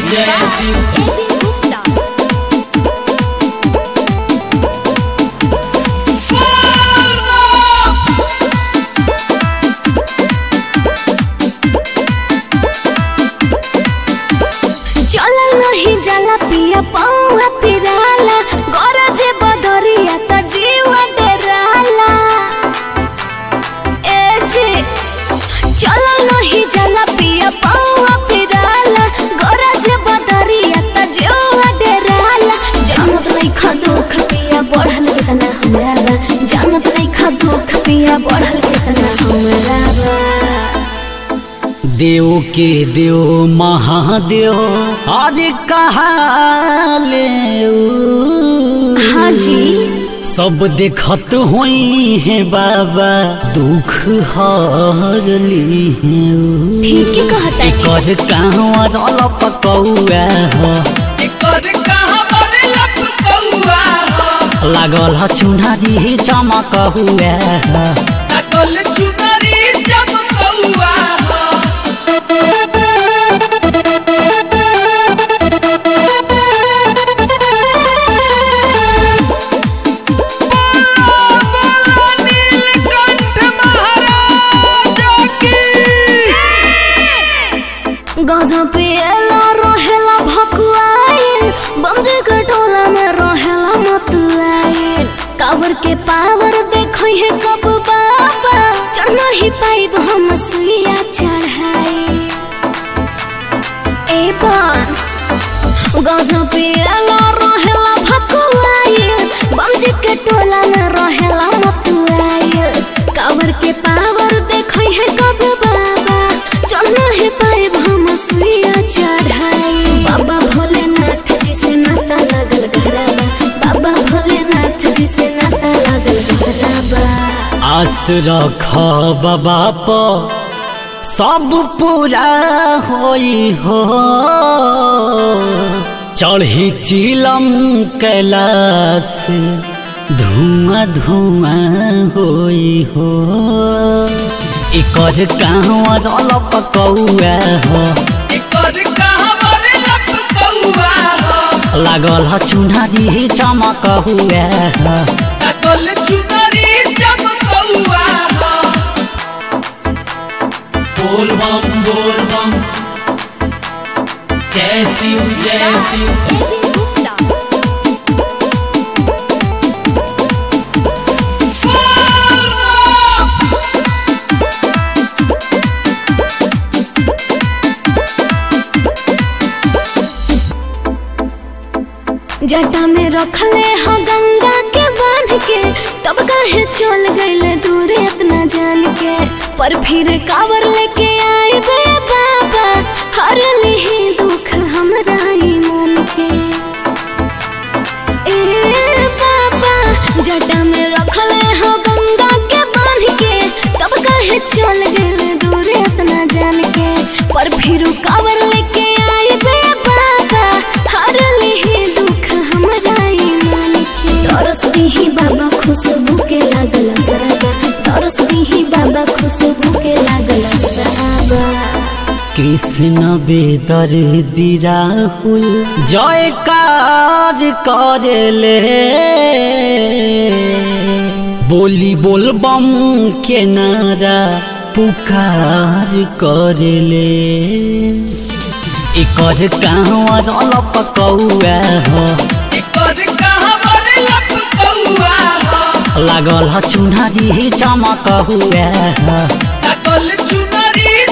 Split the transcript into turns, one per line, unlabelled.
जय शिव
चला नहीं जाला पिया पौआ पिराला गरजे बदरिया त जीवा डेराला ए जे चला नहीं जाला पिया पौआ पिराला गरजे बदरिया त जीवा डेराला जानत नहीं खा दुख पिया बढ़ल कितना हमरा जानत नहीं खा दुख पिया बढ़ल कितना हमरा
देव के देव महादेव अरे कहाले
हाँ जी
सब देखत होई है बाबा दुख हरली है
ठीक है कहता है
कर कहवा रल पकौआ ह लागल ह चुनारी चमक हुआ ह
गजब पे एला रहेला भकुआइल बमजे के टोला में रहेला मतुआइल कावर के पावर देखो है कब बाबा चढ़ना ही पाइब हम सुइया चढ़ाई ए बार गजब पे एला रहेला भकुआइल बमजे के टोला में रहेला मतुआइल कावर के पावर देखो है कब बाबा चढ़ना है पाइब हम सुइया चढ़ाई बाबा भोलेनाथ जी से नाता लागल घरबा बाबा भोलेनाथ जी से नाता लागल घरबा
आस रख बाबा प सब पूरा होई हो चढ़ी चिलम कैलाश धुआं धुआं होई हो एकर कहवा रल पकौआ हो लागल ह चुनारी चमक हुआ ह बोल बम बोल बम जय शिव जय शिव
जटा में रखले हो गंगा के बांध के तब काहे चल गईले दूर इतना जान के पर फिर कावर लेके आई बे बाबा हर लिही दुख हमरा ई मन के ए बाबा जटा में रखले हो गंगा के बांध के तब काहे चल गईले दूर इतना जान के पर फिर कावर लेके आई बे बाबा हर लिही दुख हमरा ई मन के तरस दिही बाबा खुशबू के लागल सराबा तरस दिही बाबा खुशबू के लागल सराबा
कृष्ण बेदर दिराहुल जयकार करेले बोली बोल बम के नारा पुकार करेले एकर कहवा रल पकौआ हो लागल ह चुनारी चमक हुआ ह